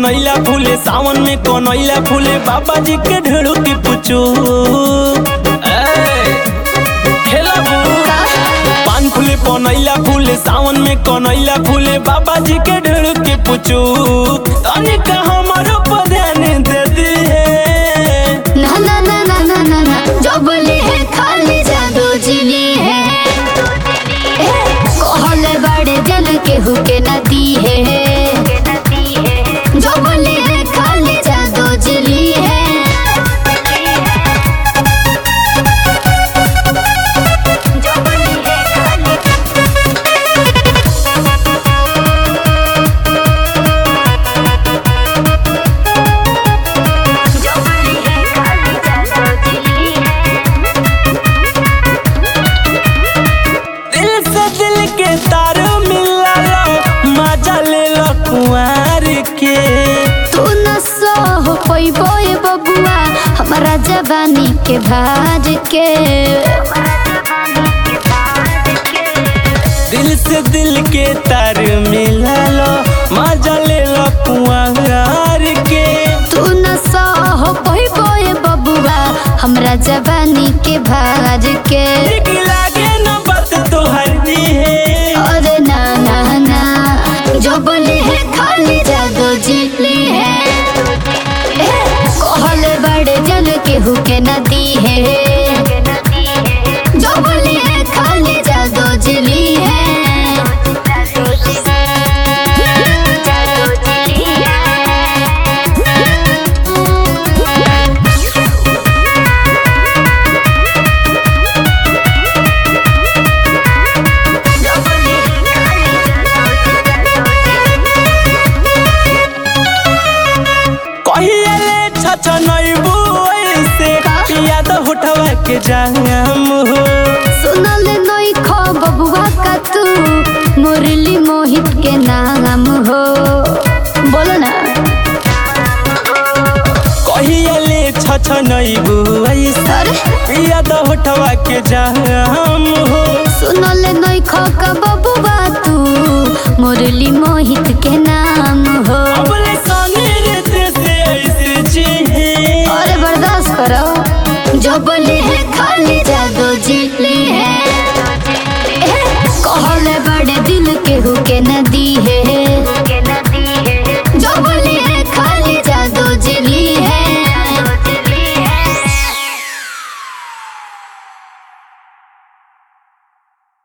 कनैला फूले सावन में कनैला फूले बाबा जी के ढेड़ू की पुचू पान फूले कनैला फूले सावन में कनैला फूले बाबा जी के ढेड़ू की पुचू तनिका हमारो पर ध्यान दे दी है ना ना ना ना ना ना ना जो बोले है खाली जादू जिली है कहले बड़े जल के हुके नदी है जो बोले है खाली जादू जिली है जो बोले है खाली जो बोले है खाली जादू जिली है दिल से दिल के तार मिला लो मजा ले लो कुंवर के तू न सह पैबो ए बबुआ हमारा जवानी के भाज के दिल से दिल के तार मिला लो मजा ले लो कुंवर के तू न सह पैबो ए बबुआ हमरा जवानी के भाज के ठीक लागे न बात तो हरदी है अरे ना ना ना जो बोले है खाली जादू जिली है ए, कहले बड़े जल के हुके नदी है जो बोले है खाली जादू जिली है जादू जिली कहिए ले छछ नैबू ऐसे याद उठवा के जाम हो सुनल नई खो बबुआ का तू मुरली मोहित के नाम हो बोलो ना कहिए ले छछ नैबू ऐसे अरे याद उठवा के जाम हो सुनल नई खो का बबुआ तू मुरली मोहित के नाम हो अबले संगे रहते से ऐसे जी अरे बर्दाश्त करो जो बोले है खाली जादू जिली है ए, कहले बड़े दिल के हुके नदी है